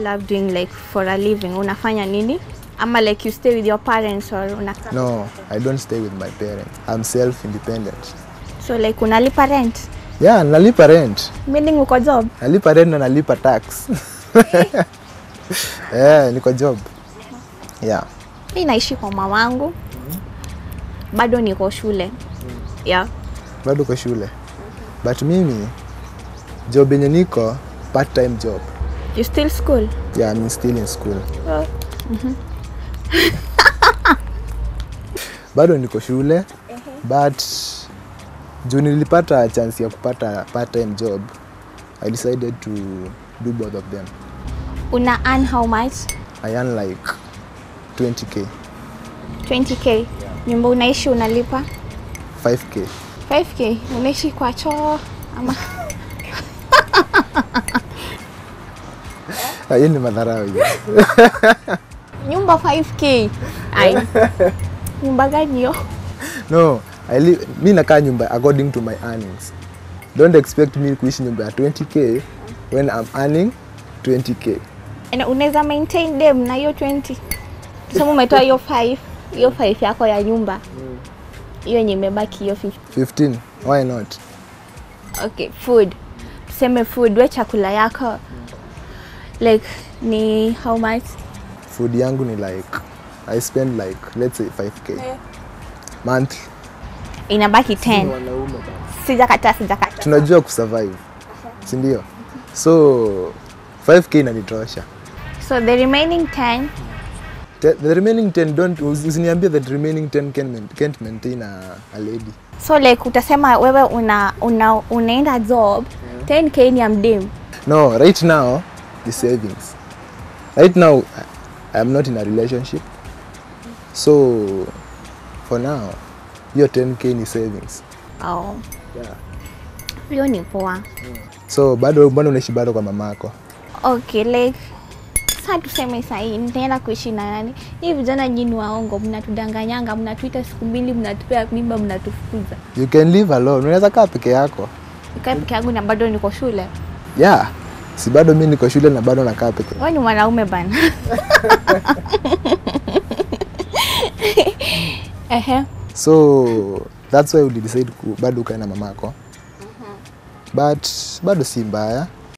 love doing like for a living? Unafanya nini? Ama like you stay with your parents or unakaa? No, I don't stay with my parents. I'm self-independent. So like unalipa rent? Yeah, nalipa rent. Meaning uko job? Nalipa rent na nalipa tax. yeah, niko job. Yeah. Mi naishi kwa mamangu. Bado niko shule. Yeah. Bado kwa shule. But mimi job yenye niko part time job. You still school? Yeah, I'm still in school. Bado niko shule but juu nilipata chance ya kupata part time job I decided to do both of them. Una earn how much? I earn like 20k, 20k. Nyumba unaishi unalipa? 5k. 5k. Unaishi kwa choo ama Ah, Hiyo ni madharau hiyo. nyumba 5k? Ai. Nyumba gani hiyo? No, I live, mi nakaa nyumba according to my earnings. Don't expect me kuishi nyumba ya 20k when I'm earning 20k. Na unaweza maintain dem na hiyo 20 tuseme umetoa hiyo 5 hiyo 5 yako ya nyumba hiyo yenye imebaki hiyo 50 15, why not? okay food tuseme food we chakula yako like ni how much Food yangu ni like I spend like let's say 5k monthly. inabaki 10 sijakataa sijakataa Tunajua kusurvive, si ndio? So 5k inanitosha. so the remaining 10 The, the remaining 10 don't usiniambie that remaining 10 can, main- can't maintain a, a lady. so like utasema wewe una, una unaenda job 10k ni ya mdem No, right now the savings. Right now I- I'm not in a relationship. So for now hiyo 10k ni savings. oh. Yeah. hiyo ni poa So bado bado unaishi bado kwa mamako. okay like saa tuseme sahii nitaenda kuishi na nani hii vijana nyini waongo mnatudanganyanga mnatuita siku mbili mnatupea mimba mnatufukuza You can live alone. Unaweza kaa peke yako. nikae peke yangu na bado niko shule Yeah. Si bado mi niko shule na bado nakaa peke. wewe ni mwanaume bana ehe So that's why we decide ku bado ukae na mamako. But bado si mbaya.